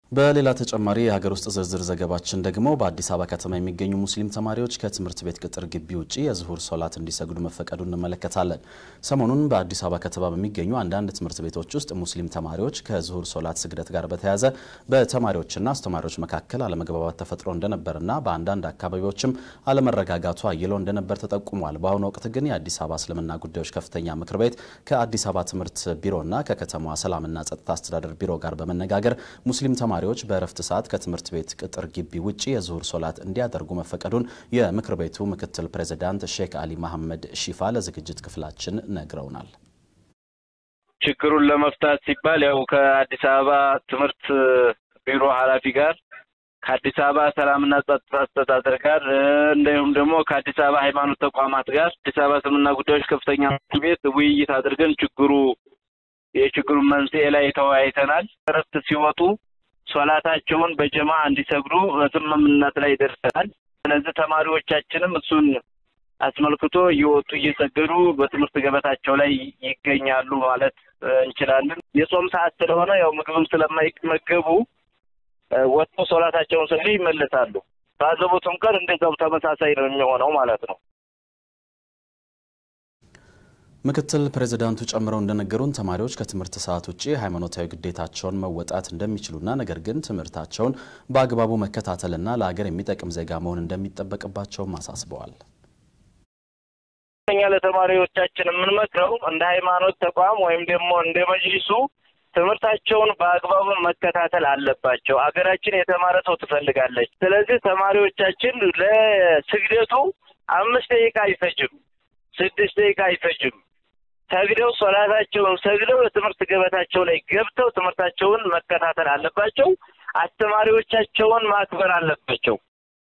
በሌላ ተጨማሪ የሀገር ውስጥ ዝርዝር ዘገባችን ደግሞ በአዲስ አበባ ከተማ የሚገኙ ሙስሊም ተማሪዎች ከትምህርት ቤት ቅጥር ግቢ ውጭ የዙሁር ሶላት እንዲሰግዱ መፈቀዱ እንመለከታለን። ሰሞኑን በአዲስ አበባ ከተማ በሚገኙ አንዳንድ ትምህርት ቤቶች ውስጥ ሙስሊም ተማሪዎች ከዙሁር ሶላት ስግደት ጋር በተያያዘ በተማሪዎችና አስተማሪዎች መካከል አለመግባባት ተፈጥሮ እንደነበርና በአንዳንድ አካባቢዎችም አለመረጋጋቱ አይሎ እንደነበር ተጠቁሟል። በአሁኑ ወቅት ግን የአዲስ አበባ እስልምና ጉዳዮች ከፍተኛ ምክር ቤት ከአዲስ አበባ ትምህርት ቢሮና ከከተማዋ ሰላምና ጸጥታ አስተዳደር ቢሮ ጋር በመነጋገር ሙስሊም ተማሪዎች በእረፍት ሰዓት ከትምህርት ቤት ቅጥር ግቢ ውጭ የዙሁር ሶላት እንዲያደርጉ መፈቀዱን የምክር ቤቱ ምክትል ፕሬዚዳንት ሼክ አሊ መሐመድ ሺፋ ለዝግጅት ክፍላችን ነግረውናል። ችግሩን ለመፍታት ሲባል ያው ከአዲስ አበባ ትምህርት ቢሮ ኃላፊ ጋር ከአዲስ አበባ ሰላምና ጸጥታ አስተዳደር ጋር እንዲሁም ደግሞ ከአዲስ አበባ ሃይማኖት ተቋማት ጋር አዲስ አበባ እስልምና ጉዳዮች ከፍተኛ ምክር ቤት ውይይት አድርገን ችግሩ የችግሩን መንስኤ ላይ ተወያይተናል። እረፍት ሲወጡ ሶላታቸውን በጀማ እንዲሰግዱ ስምምነት ላይ ደርሰናል። ስለዚህ ተማሪዎቻችንም እሱን አስመልክቶ እየወጡ እየሰገዱ በትምህርት ገበታቸው ላይ ይገኛሉ ማለት እንችላለን። የጾም ሰዓት ስለሆነ ያው ምግብም ስለማይመገቡ ወጥቶ ሶላታቸውን ሰግደው ይመለሳሉ። ባዘቦቱም ቀን እንደዛው ተመሳሳይ ነው የሚሆነው ማለት ነው። ምክትል ፕሬዚዳንቱ ጨምረው እንደነገሩን ተማሪዎች ከትምህርት ሰዓት ውጭ ሃይማኖታዊ ግዴታቸውን መወጣት እንደሚችሉና ነገር ግን ትምህርታቸውን በአግባቡ መከታተልና ለሀገር የሚጠቅም ዜጋ መሆን እንደሚጠበቅባቸውም አሳስበዋል። እኛ ለተማሪዎቻችን የምንመክረው እንደ ሃይማኖት ተቋም ወይም ደግሞ እንደ መጅሊሱ ትምህርታቸውን በአግባቡ መከታተል አለባቸው። አገራችን የተማረ ሰው ትፈልጋለች። ስለዚህ ተማሪዎቻችን ለስግደቱ አምስት ደቂቃ አይፈጅም፣ ስድስት ደቂቃ አይፈጅም። ሰግደው ሶላታቸውን ሰግደው የትምህርት ገበታቸው ላይ ገብተው ትምህርታቸውን መከታተል አለባቸው። አስተማሪዎቻቸውን ማክበር አለባቸው።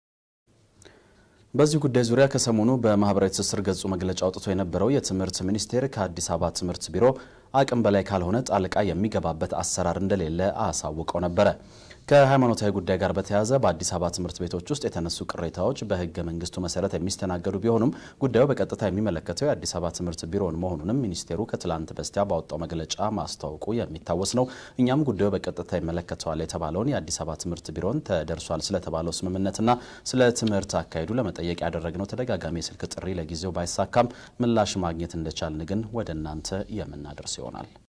በዚህ ጉዳይ ዙሪያ ከሰሞኑ በማህበራዊ ትስስር ገጹ መግለጫ አውጥቶ የነበረው የትምህርት ሚኒስቴር ከአዲስ አበባ ትምህርት ቢሮ አቅም በላይ ካልሆነ ጣልቃ የሚገባበት አሰራር እንደሌለ አሳውቀው ነበረ። ከሃይማኖታዊ ጉዳይ ጋር በተያያዘ በአዲስ አበባ ትምህርት ቤቶች ውስጥ የተነሱ ቅሬታዎች በሕገ መንግስቱ መሰረት የሚስተናገዱ ቢሆኑም ጉዳዩ በቀጥታ የሚመለከተው የአዲስ አበባ ትምህርት ቢሮን መሆኑንም ሚኒስቴሩ ከትላንት በስቲያ ባወጣው መግለጫ ማስታወቁ የሚታወስ ነው። እኛም ጉዳዩ በቀጥታ ይመለከተዋል የተባለውን የአዲስ አበባ ትምህርት ቢሮን ተደርሷል ስለተባለው ስምምነትና ስለ ትምህርት አካሄዱ ለመጠየቅ ያደረግነው ተደጋጋሚ የስልክ ጥሪ ለጊዜው ባይሳካም ምላሽ ማግኘት እንደቻልን ግን ወደ እናንተ የምናደርስ ይሆናል።